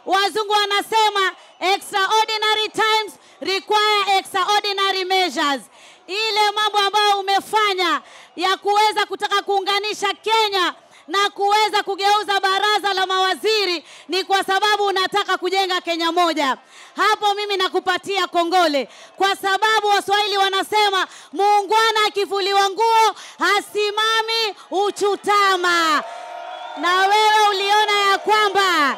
wazungu wanasema extraordinary times require extraordinary measures. Ile mambo ambayo umefanya ya kuweza kutaka kuunganisha Kenya na kuweza kugeuza baraza la mawaziri ni kwa sababu unataka kujenga Kenya moja. Hapo mimi nakupatia kongole, kwa sababu Waswahili wanasema muungwana akivuliwa nguo hasimami uchutama, na wewe uliona ya kwamba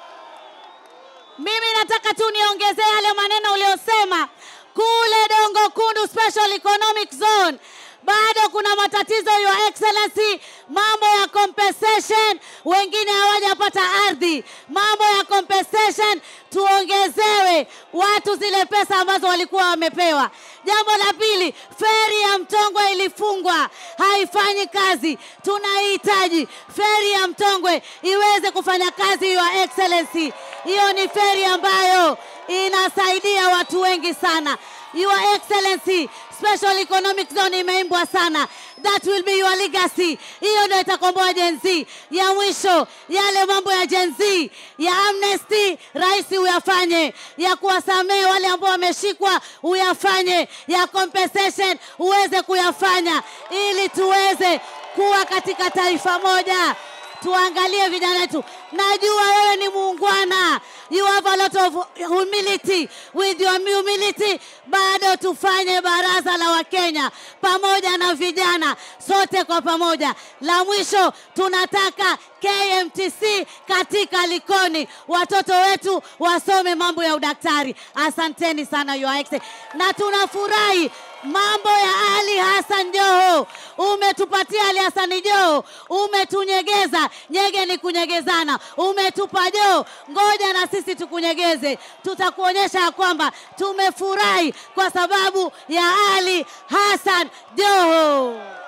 mimi nataka tu niongezee yale maneno uliyosema kule Dongo Kundu Special Economic Zone bado kuna matatizo your excellency, mambo ya compensation, wengine hawajapata ardhi, mambo ya compensation, tuongezewe watu zile pesa ambazo walikuwa wamepewa. Jambo la pili, feri ya Mtongwe ilifungwa, haifanyi kazi. Tunahitaji feri ya Mtongwe iweze kufanya kazi, your excellency. Hiyo ni feri ambayo inasaidia watu wengi sana. Your Excellency, Special Economic Zone imeimbwa sana. That will be your legacy. Hiyo ndio itakomboa Gen Z. Ya mwisho, yale mambo ya Gen Z ya amnesty, rais uyafanye, ya kuwasamehe wale ambao wameshikwa uyafanye, ya compensation uweze kuyafanya, ili tuweze kuwa katika taifa moja tuangalie vijana wetu. Najua wewe ni muungwana, you have a lot of humility. With your humility, bado tufanye baraza la Wakenya pamoja na vijana, sote kwa pamoja. La mwisho, tunataka KMTC katika Likoni, watoto wetu wasome mambo ya udaktari. Asanteni sana Your Excellency, na tunafurahi mambo ya Ali Hassan Joho, umetupatia Ali Hassan Joho, umetunyegeza. Nyege ni kunyegezana, umetupa Joho, ngoja na sisi tukunyegeze. Tutakuonyesha ya kwamba tumefurahi kwa sababu ya Ali Hassan Joho.